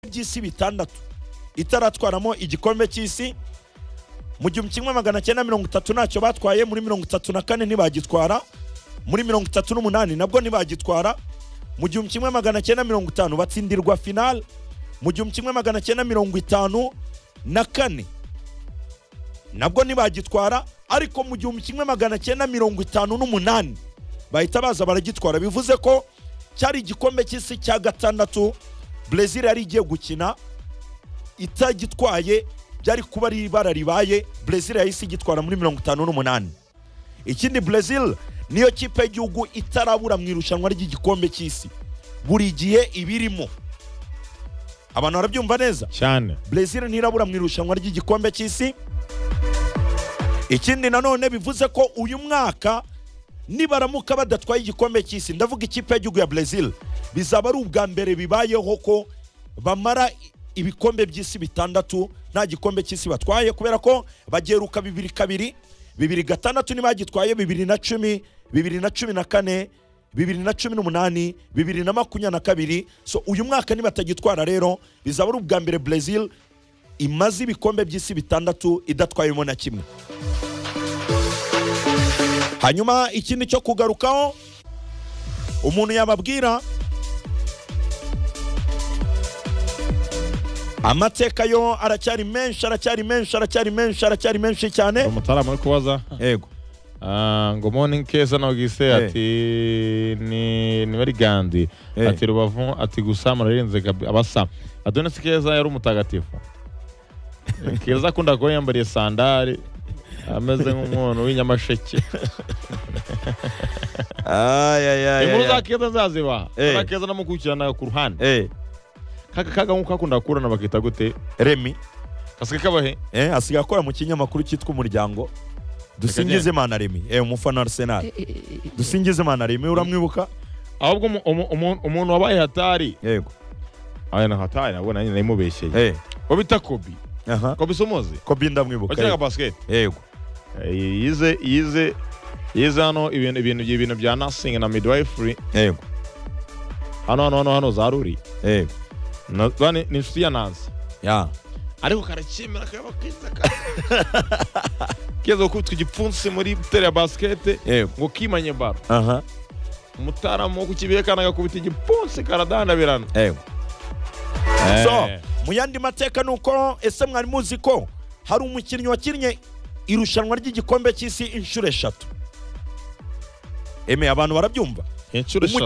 by'isi bitandatu itaratwaramo igikombe cy'isi mu gihumbi kimwe magana cyenda mirongo itatu ntacyo batwaye muri mirongo itatu na kane ntibagitwara muri mirongo itatu n'umunani nabwo ntibagitwara mu gihumbi kimwe magana cyenda mirongo itanu batsindirwa finale mu gihumbi kimwe magana cyenda mirongo itanu na kane nabwo ntibagitwara ariko mu gihumbi kimwe magana cyenda mirongo itanu n'umunani bahita baza baragitwara bivuze ko cyari igikombe cy'isi cya gatandatu Brezil yari igiye gukina itagitwaye byari kuba ari ibara ribaye Brezil yahise igitwara muri mirongo itanu n'umunani ikindi Brezil niyo kipe y'igihugu itarabura mu irushanwa ry'igikombe cy'isi buri gihe ibirimo abantu barabyumva neza cyane Brezil ntirabura mu irushanwa ry'igikombe cy'isi ikindi nanone bivuze ko uyu mwaka nibaramuka badatwaye igikombe cy'isi ndavuga ikipe y'igihugu ya Brezil bizaba ari ubwa mbere bibayeho ko bamara i- ibikombe by'isi bitandatu nta gikombe cy'isi batwaye kubera ko bageruka bibiri kabiri bibiri gatandatu ntibagitwaye bibiri na cumi bibiri na cumi na kane bibiri na cumi n'umunani bibiri na makumyabiri na kabiri so uyu mwaka nibatagitwara rero bizaba ari ubwa mbere Brezil imaze ibikombe by'isi bitandatu idatwayemo na kimwe hanyuma ikindi cyo kugarukaho umuntu yababwira amateka yo aracyari menshi aracyari menshi aracyari menshi aracyari menshi cyane umutaramu uri kubaza yego Ah, ngo morning keza nogise ati ni ni bari gandi Eh. ati rubavu ati gusa murarenze kabi- abasa adonis keza yari umutagatifu keza akunda kuba yambariye sandari ameze nk'umwono w'inyamasheke inkuru za keza nzazibaha Eh. na keza namukurikirana ku ruhande Eh, kaka kaga nk'uko akunda kurana bakita gute remi kasike kabahe eh, asigaye akora mu kinyamakuru cyitwa umuryango dusingize imana remi eh, umufana wa arsenal dusingize imana remi uramwibuka ahubwo umu- umu- umu- umuntu wabaye hatari yego aya na hatari nabwo nanjye namubeshye eh, wo bita kobi aha kobi se umuzi kobi ndamwibuka wakinaga yego. basiketi yego yize yize yize hano ibintu ibintu ibintu bya nursing na midwifery yego hano hano hano hano za ruri yego Na- bane- ni inshuti ya nanzi ya ariko karakemera kaba kiza ka- keza gukubitwa igipfunsi muri butere ya basikete yego ngo kimanye baro aha umutaramu wo ku kibihe kandi agakubita igipfunsi karadanabirana yego Eh. so mu yandi mateka ni uko ese mwari muzi ko hari umukinnyi wakinnye irushanwa ry'igikombe cy'isi inshuro eshatu eme abantu barabyumva inshuro eshatu